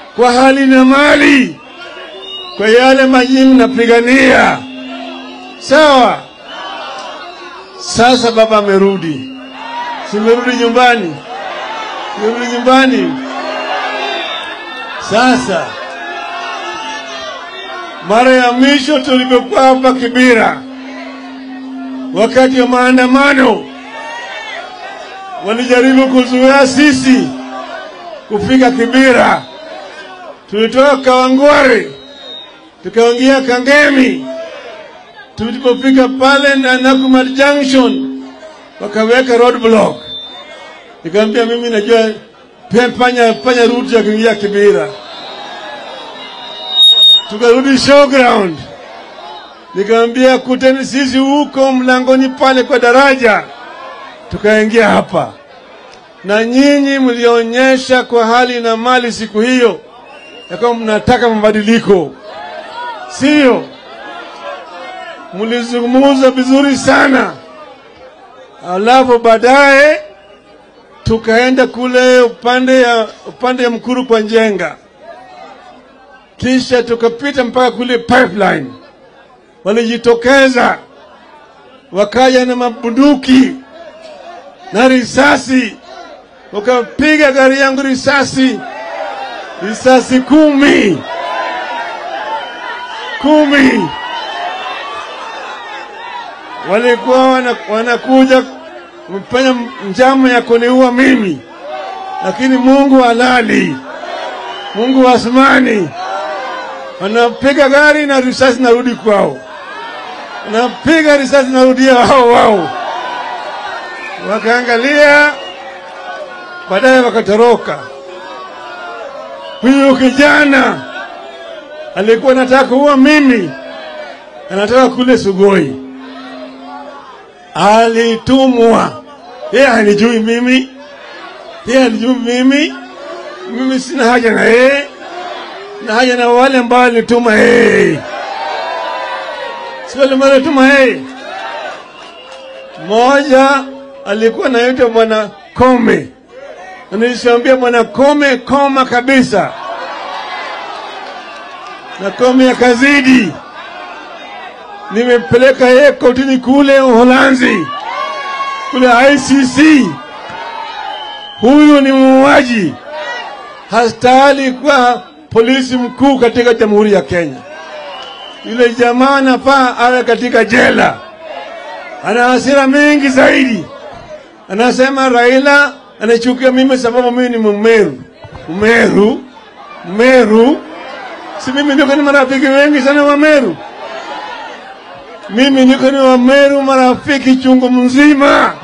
kwa hali na mali, kwa yale maji mnapigania. Sawa. Sasa baba amerudi, simerudi nyumbani, simerudi nyumbani. Sasa mara ya mwisho tulipokuwa hapa Kibira, wakati wa maandamano, walijaribu kuzuia sisi kufika Kibira. Tulitoka Kawangware tukaingia Kangemi. Tulipofika pale na Nakumatt Junction wakaweka roadblock. Nikamwambia mimi najua pe- panya panya route ya kuingia Kibira. Tukarudi showground, nikamwambia kuteni sisi huko mlangoni pale kwa daraja, tukaingia hapa na nyinyi mlionyesha kwa hali na mali siku hiyo ya kwamba mnataka mabadiliko, sio? Mlizungumza vizuri sana, alafu baadaye tukaenda kule upande ya upande ya Mkuru kwa Njenga, kisha tukapita mpaka kule pipeline. Walijitokeza wakaja na mabunduki na risasi, wakapiga gari yangu risasi risasi kumi kumi. Walikuwa wana- wanakuja kufanya njama ya kuniua mimi, lakini Mungu halali, Mungu wa asmani, wanapiga gari na risasi narudi kwao, wanapiga risasi narudia wao wao, wakaangalia, baadaye wakatoroka. Huyu kijana alikuwa anataka kuua mimi, anataka kule Sugoi, alitumwa. Yeye hanijui mimi, yeye hanijui mimi, mimi sina haja na yeye, na haja na wale ambao alituma yeye, si wale ambao alituma yeye. Mmoja alikuwa anaitwa Bwana Kome na nilishaambia bwana Kome, koma kabisa, na Kome akazidi. Nimepeleka yeye kotini kule Uholanzi, kule ICC. Huyu ni muuaji, hastahili kuwa polisi mkuu katika Jamhuri ya Kenya. Yule jamaa anafaa awe katika jela, ana hasira mingi zaidi. Anasema Raila anachukia mimi sababu mimi ni Mmeru. Mmeru, Mmeru, si mimi niko ni marafiki wengi sana wa Meru. Mimi niko ni wa Meru marafiki chungu mzima.